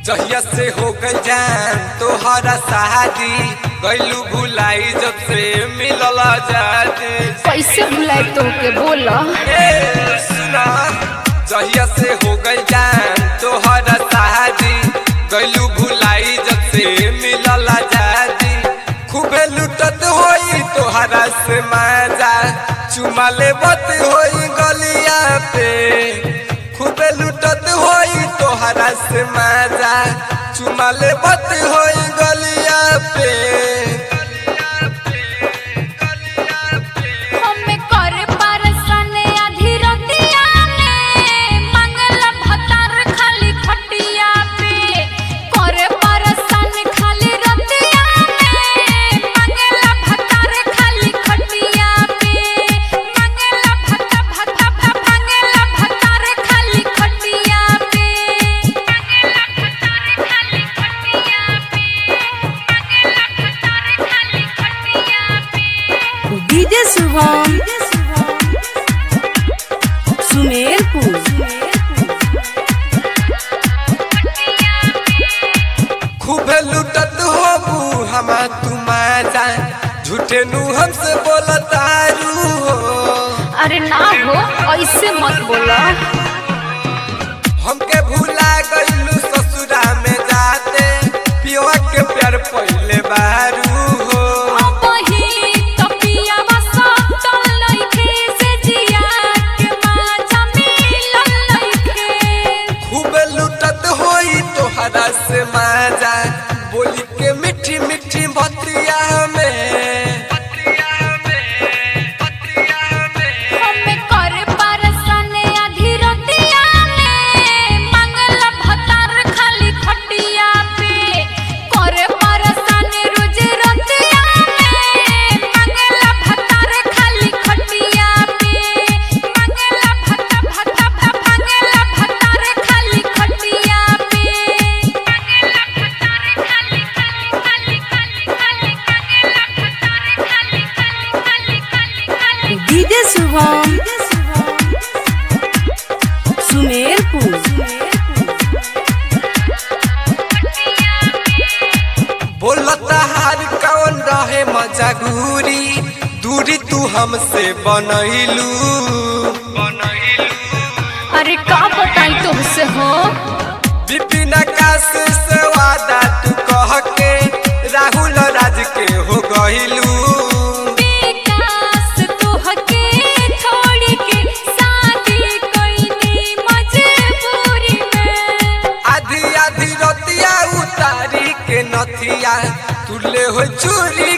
जहिया से हो गई जान तोहरा शादी गैलू भुलाई जब से मिलल आजादी कैसे भुलाए तोहके बोला ए सुना जहिया से हो गई जान तोहरा शादी गैलू भुलाई जब से मिलल आजादी खूबे लुटत होई तोहरा से मजा चुमा लेबत होई गलिया पे खूबे लुटत होई तोहरा से मजा चुमा लेबत होई गलिया पे हमें कर परसन आधी रतिया में मंगल भतार खाली खटिया पे कर परसन खाली रतिया में मंगल भतार खाली खटिया पे मंगल भता भता भता मंगल भतार खाली खटिया पे मंगल भतार खाली खटिया पे मंगल भतार खाली खटिया पे डीजे शुभम सुमेरपुर खूबे लुटत होबू हमा तुम्हारा झूठे नु हमसे बोलतारू हो अरे ना हो ऐसे मत बोला हमके भूला गईलू ससुरा में जाते पियवा के प्यार पहले बारू हो अब ही तपियावा सब तल लइखे से जिया के माझा मिलल लइखे खूबे लुटत होई तोहरा से माजा बोली के मीठी मीठी बतिया में हमें कर परसन आधी रतिया में मंगल भतार खाली खटिया पे कर परसन रोज रतिया में मंगल भतार खाली खटिया पे मंगल भता भता भता मंगल भतार खाली खटिया पे मंगल भतार खाली खाली खाली खाली मंगल भतार खाली खाली खाली खाली डीजे शुभम सुमेरपुर बोलता हार कौन रहे मजा घूरी दूरी तू हमसे बनैलू अरे का बताई तुमसे हो विपिन आकाश से वादा तू कह के राहुल राज के हो गईलू विकास तोहके छोड़ के शादी कईनी मजबूरी में आधी आधी रतिया उतारी के नथिया तुले हो चूरी